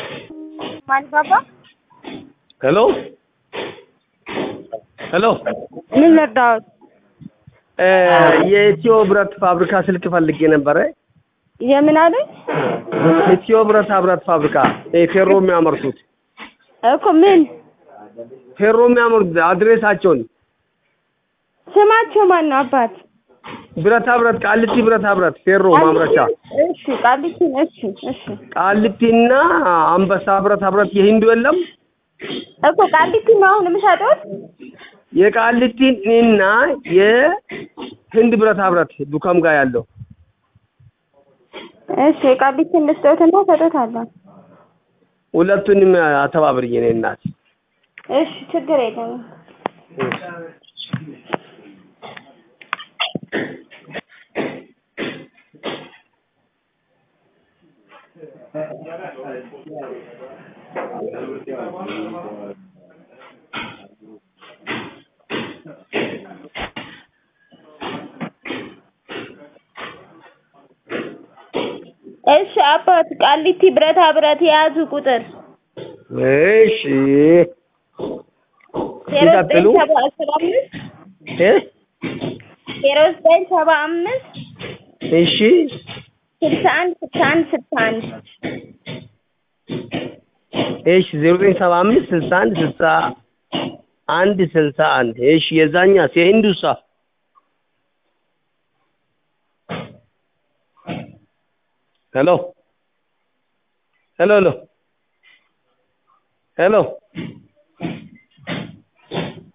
ማን ባባ ሄሎ ሄሎ ምን ልርዳዎት? የኢትዮ ብረት ፋብሪካ ስልክ ፈልጌ ነበረ። የምን አሉኝ? ኢትዮ ብረታ ብረት ፋብሪካ ይሄ ፌሮ የሚያመርቱት እኮ ምን ፌሮ የሚያመርቱት አድሬሳቸውን ስማቸው ማን ነው አባት? ብረታ ብረት ቃሊቲ ብረታ ብረት ፌሮ ማምረቻ እሺ ቃሊቲን እሺ እሺ ቃሊቲና አንበሳ ብረታ ብረት የሂንዱ የለም እኮ ቃሊቲ ነው አሁን የምሰጡት? የቃሊቲን እና የህንድ ብረታ ብረት ዱካም ጋር ያለው እሺ ቃሊቲን ልስጠውትና እሰጦታለሁ። ሁለቱንም አተባብርኝ የኔ እናት። እሺ ችግር የለም። እሺ አባት ቃሊቲ ብረታ ብረት የያዙ ቁጥር እሺ ዜሮ ዘጠኝ ይቀጥሉ። ሰባ ሰባ አምስት እ ዜሮ ዘጠኝ ሰባ አምስት እሺ ስልሳ አንድ ስልሳ አንድ ስልሳ አንድ እሺ ዜሮ ዘጠኝ ሰባ አምስት ስልሳ አንድ ስልሳ አንድ ስልሳ አንድ እሺ የዛኛስ የሂንዱሳ ሄሎ ሄሎ ሄሎ ሄሎ